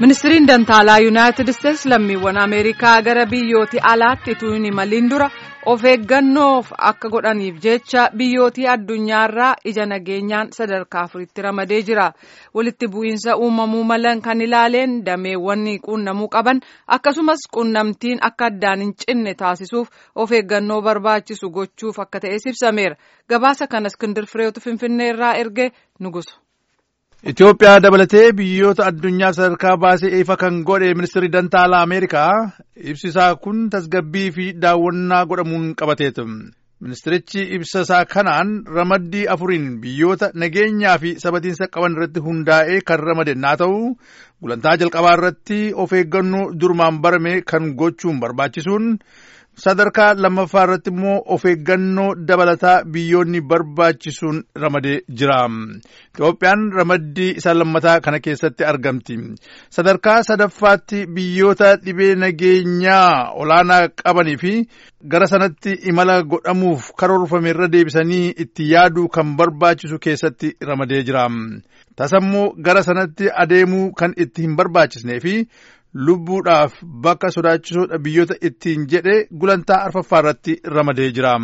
ministiriin dantaalaa yuunaayitid isteetsi lammiiwwan ameerikaa gara biyyooti alaatti utuu hin imaliin dura of eeggannoof akka godhaniif jecha biyyootii addunyaarraa ija nageenyaan sadarkaa afuritti ramadee jira walitti bu'iinsa uumamuu malan kan ilaaleen dameewwan quunnamuu qaban akkasumas quunnamtiin akka addaan hin cinne taasisuuf of eeggannoo barbaachisu gochuuf akka ta'es ibsameera gabaasa kana iskindir fireetu finfinnee irraa erge nugusu. Itoophiyaa dabalatee biyyoota addunyaa sadarkaa baasee ifa kan godhe ministirri dantaalaa Ameerikaa ibsisaa kun tasgabbii fi daawwannaa godhamuun qabateetu. Ministirichi ibsasaa kanaan ramaddii afuriin biyyoota nageenyaa fi sabatiinsa qaban irratti hundaa'ee kan ramade naa ta'u gulantaa jalqabaa irratti of eeggannoo durumaan barame kan gochuun barbaachisuun sadarkaa lammaffaa irratti immoo of eeggannoo dabalataa biyyoonni barbaachisuun ramadee jira. Itoophiyaan ramaddii isa lammataa kana keessatti argamti. Sadarkaa sadaffaatti biyyoota dhibee nageenyaa olaanaa qabanii fi gara sanatti imala godhamuuf karoorfame irra deebisanii itti yaaduu kan barbaachisu keessatti ramadee jira. Tasammoo gara sanatti adeemuu kan itti hin barbaachisnee fi lubbuudhaaf bakka sodaachisuudha biyyoota ittiin jedhe gulantaa arfaffaa irratti ramadee jira.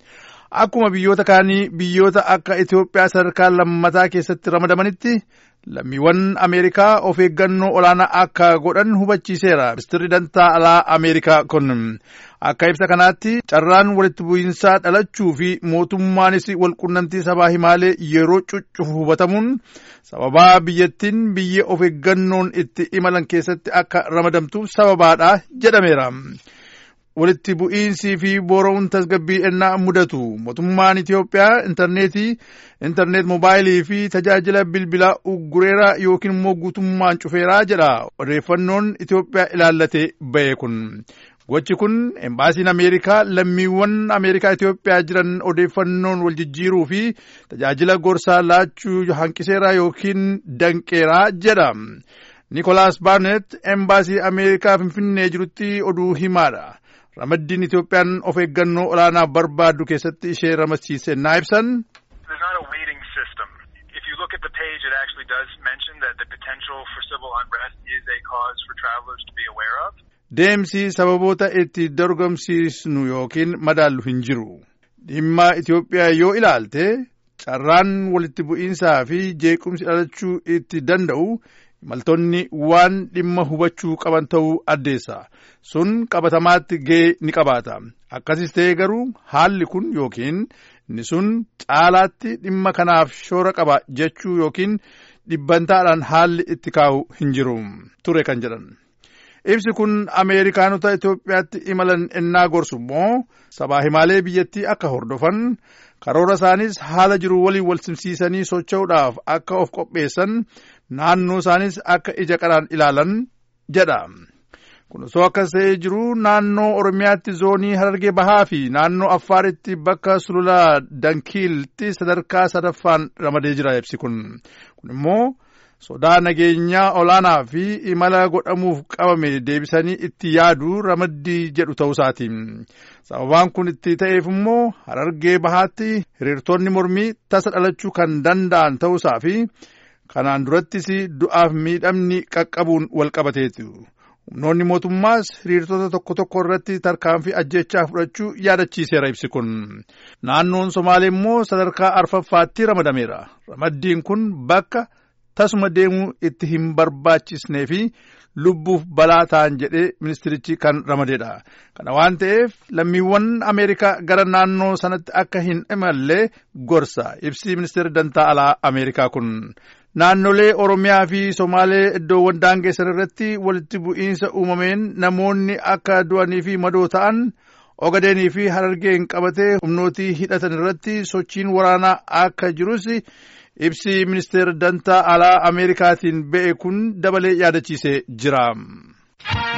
Akkuma biyyoota kaanii biyyoota akka Itoophiyaa sadarkaa lammataa keessatti ramadamanitti lammiiwwan Ameerikaa of eeggannoo olaanaa akka godhan hubachiiseera. Ministirri dantaa alaa Ameerikaa kun akka ibsa kanaatti carraan walitti bu'iinsaa dhalachuu fi mootummaanis walqunnamtii sabaa himaalee yeroo cuccufu hubatamuun sababaa biyyattiin biyya of eeggannoon itti imalan keessatti akka ramadamtuuf sababaadha jedhameera. walitti bu'iinsii fi boora'uun tasgabbii ennaa mudatu mootummaan Itoophiyaa intarneetii intarneet moobaayilii fi tajaajila bilbilaa uggureeraa yookiin immoo guutummaan cufeeraa jedha odeeffannoon Itoophiyaa ilaallatee ba'e kun. Gochi kun embaasiin Ameerikaa lammiiwwan Ameerikaa Itoophiyaa jiran odeeffannoon wal jijjiiruu fi tajaajila gorsaa laachuu hanqiseeraa yookiin danqeeraa jedha. Nikolaas Barnet embaasii Ameerikaa Finfinnee jirutti oduu himaadha. Ramaddiin Itoophiyaan of eeggannoo olaanaa barbaaddu keessatti ishee ramadsiise naa ibsan. Deemsi sababoota itti dorgomsiisnu yookiin madaallu hin jiru. Dhimma Itoophiyaa yoo ilaalte carraan walitti bu'iinsaa fi jeequmsi dhalachuu itti danda'u imaltoonni waan dhimma hubachuu qaban ta'uu addeessa. Sun qabatamaatti ga'ee ni qabaata. Akkasis ta'ee garuu haalli kun yookiin inni sun caalaatti dhimma kanaaf shoora qaba jechuu yookiin dhibbantaadhaan haalli itti kaa'u hin jiru ture kan jedhan. Ibsi kun Ameerikaanota Itoophiyaatti imalan ennaa gorsu immoo sabaa himaalee biyyattii akka hordofan karoora isaanis haala jiru waliin wal simsiisanii socho'uudhaaf akka of qopheessan naannoo isaanis akka ija qaraan ilaalan jedha. Kun osoo akkas ta'ee jiru naannoo Oromiyaatti zoonii Harargee Bahaa fi naannoo Affaaritti bakka sulula Dankiiltti sadarkaa sadaffaan ramadee jira ibsi kun. Kun immoo sodaa nageenyaa olaanaa fi imala godhamuuf qabame deebisanii itti yaaduu ramaddii jedhu ta'uusaati. Sababaan kun itti ta'eef immoo Harargee Bahaatti hiriirtonni mormii tasa dhalachuu kan danda'an ta'uusaa fi kanaan durattis du'aaf miidhamni qaqqabuun wal qabateetu. Humnoonni mootummaas hiriirtota tokko tokko irratti tarkaanfii ajjechaa fudhachuu yaadachiiseera ibsi kun. Naannoon Somaalee immoo sadarkaa arfaffaatti ramadameera. Ramaddiin kun bakka tasuma deemuu itti hin barbaachisnee fi lubbuuf balaa ta'an jedhee ministirichi kan ramadeedha. Kana waan ta'eef lammiiwwan Ameerikaa gara naannoo sanatti akka hin imalle gorsa ibsi ministeerri dantaa alaa Ameerikaa kun. Naannolee Oromiyaa fi Somaalee iddoowwan daangessan irratti walitti bu'iinsa uumameen namoonni akka du'anii fi madoo ta'an ogadeenii fi harargeen qabatee humnootii hidhatan irratti sochiin waraanaa akka jirus ibsi ministeera dantaa alaa Ameerikaatiin ba'e kun dabalee yaadachiisee jira.